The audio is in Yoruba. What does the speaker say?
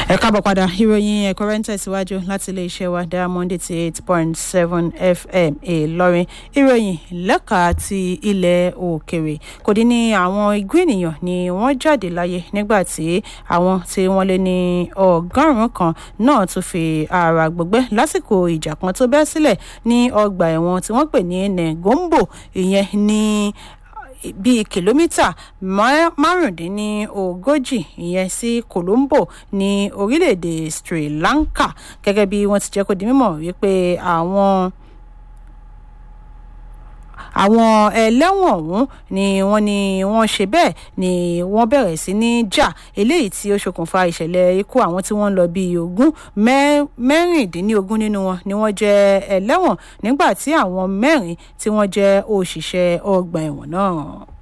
ẹ káàbọ̀ padà ìròyìn ẹ̀kọ́rẹ́ ń tẹ̀síwájú láti iléeṣẹ́ wa diamond eighty eight point seven fm ìlọrin ìròyìn lẹ́ka ti ilẹ̀ òkèrè kò dín ní àwọn igbó ènìyàn ni wọ́n jáde láyé nígbà tí àwọn tí wọ́n lé ní ọgọ́rùn-ún kan náà tún fi ara gbọgbẹ́ lásìkò ìjà kan tó bẹ́ sílẹ̀ ní ọgbà ẹ̀wọ̀n tí wọ́n pè ní negombo ìyẹn ní bíi kìlómítà márùndínlógójì ìyẹn sí colombo ní orílẹ̀-èdè sri lanka gẹ́gẹ́ bí wọ́n ti jẹ́ kó di mímọ̀ wípé àwọn àwọn ẹlẹ́wọ̀n ọ̀hún ni wọ́n ní wọ́n ṣe bẹ́ẹ̀ ni wọ́n bẹ̀rẹ̀ sí ní jà eléyìí tí ó ṣokùnfà ìṣẹ̀lẹ̀ ikú àwọn tí wọ́n ń lọ bíi ogún mẹ́rìndínlógún nínú wọn ni wọ́n jẹ́ ẹlẹ́wọ̀n nígbà tí àwọn mẹ́rin tí wọ́n jẹ́ òṣìṣẹ́ ọgbà ẹ̀wọ̀n náà.